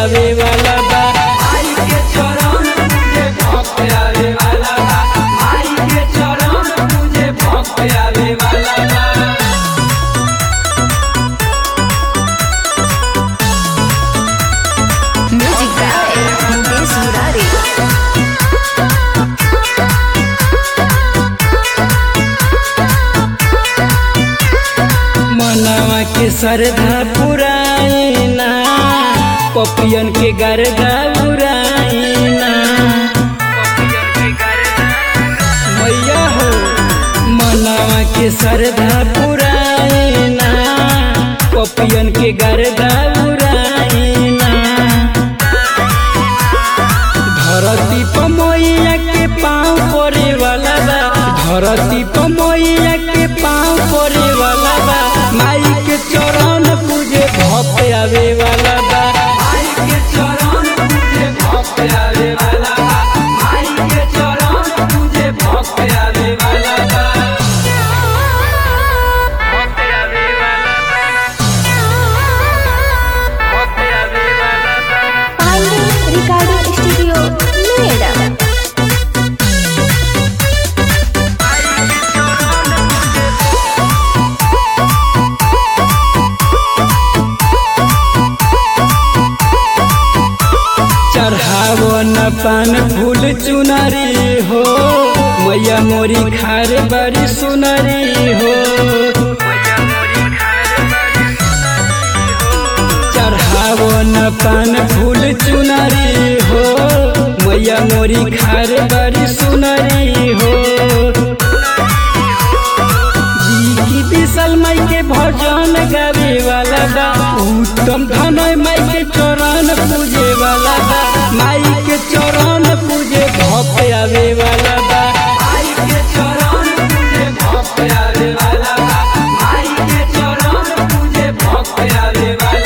आवे वाला बा माई के चरण पूजे भक्त आवे वाला बा माई के चरण पूजे भक्त आवे वाला बा Music by Mukesh Murari. मनवा के श्रद्धा पुराइना पपियन के गर्दा उड़ाइना मैया हो मनवा के श्रद्धा पुराइना पपियन के गर्दा उड़ाइना धरती पर मैया के पाँव पड़े वाला बा धरती पर मैया के पाँव पड़े वाला बा माई के चरण पूजे भक्त आवे वाला बा माई के चरण पूजे भक्त आवे वाला बा माई के चरण पूजे भक्त आवे वाला बा भक्त आवे वाला बा भक्त आवे वाला बा Pandey Recording Studio, Noida. चढ़ावन पान फूल चुनरी हो मैया मोरी खार बड़ी सुनरी हो चढ़ावन पान फूल चुनरी हो मैया मोरी खार बड़ी सुनरी हो जी की विशाल माई के भजन गावे वाला बा उत्तम धनय माई के चरण पूजे वाला बा माई के चरण पूजे भक्त आवे वाला बा माई के चरण पूजे भक्त आवे वाला बा माई के चरण पूजे भक्त आवे वाला